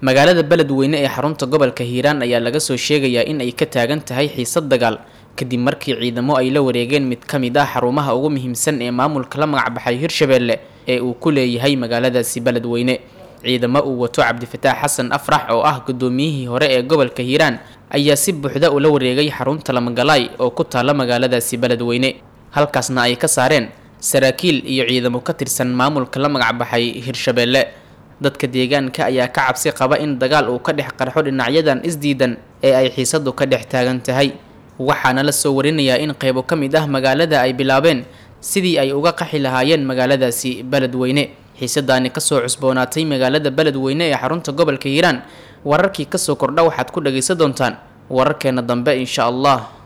magaalada beledweyne ee xarunta gobolka hiiraan ayaa laga soo sheegayaa in ay ka taagan tahay xiisad dagaal kadib markii ciidamo ay la wareegeen mid ka mid ah xarumaha ugu muhiimsan ee maamulka la magacbaxay hirshabeelle ee uu ku leeyahay magaaladaasi beledweyne ciidamo uu wato cabdifataax xasan afrax oo ah guddoomiyihii hore ee gobolka hiiraan ayaa si buuxda ula wareegay xarunta lamagalaay oo ku taala magaaladaasi beledweyne halkaasna ay ka saareen saraakiil iyo ciidamo ka tirsan maamulka la magacbaxay hirshabeelle dadka deegaanka ayaa ka cabsi qaba in dagaal uu ka dhex qarxo dhinacyadan isdiidan ee ay xiisadu ka dhex taagan tahay waxaana la soo warinayaa in qaybo ka mid ah magaalada ay bilaabeen sidii ay uga qaxi lahaayeen magaaladaasi beledweyne xiisadaani kasoo cusboonaatay magaalada beledweyne ee xarunta gobolka hiiraan wararkii kasoo kordha waxaad ku dhagaysan doontaan wararkeena dambe insha allah